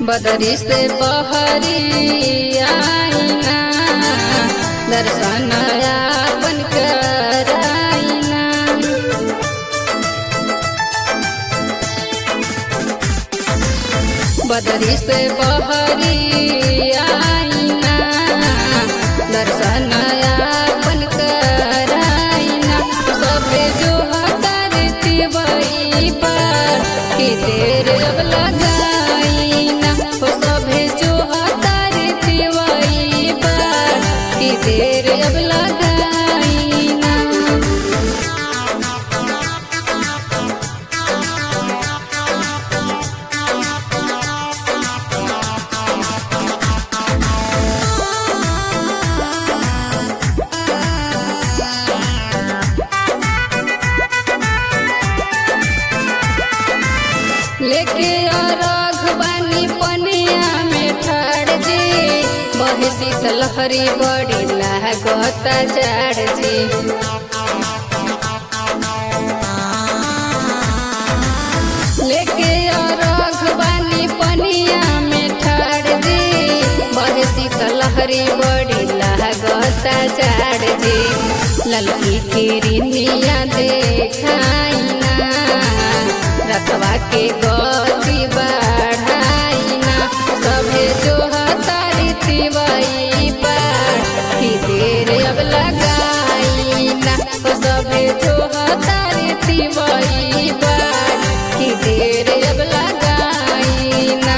बदरी से बहरी आईना दर्शन आपन कराईना बदरी से बहरी आईना दर्शन आपन कराईना सबे जो करती वही पर कि देर अब लगाईना हो सबे जो करती वही पर कि देर अब लगाईना लेके अरघ बानी पनिया में ठाड़ जी बहे शीतलहरी बड़ी लागता जाड़ जी लेके अरघ बानी पनिया में ठाड़ जी बहे शीतलहरी बड़ी लागता जाड़ जी ललकी किरनिया देखाइना रखवा के गति बढ़ाइना सभे जो हतारी तिवई पर कि देर अब लगाइना ओ सभे जो हतारी तिवई पर कि देर अब लगाइना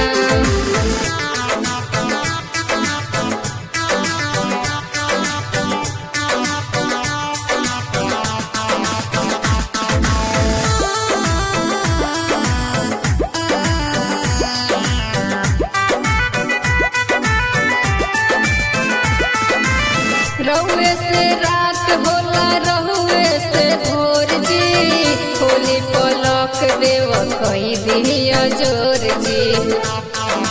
रहुए से रात होला रहुए से भोर जी होली पलक देव कई दिया जोर जी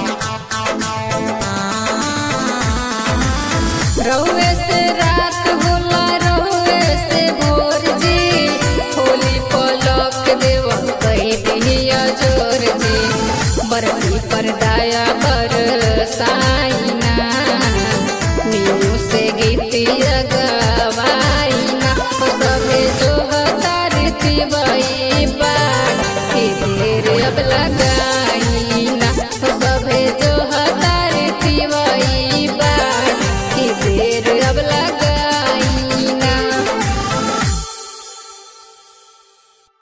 रहुए से रात होला रहुए से भोर जी होली पलक देव कई दिया जोर जी बरती पर दाया बर साइना मीनू से गीतिया गवाइना हो सबे जो हतारी तिवई बार कि देर अब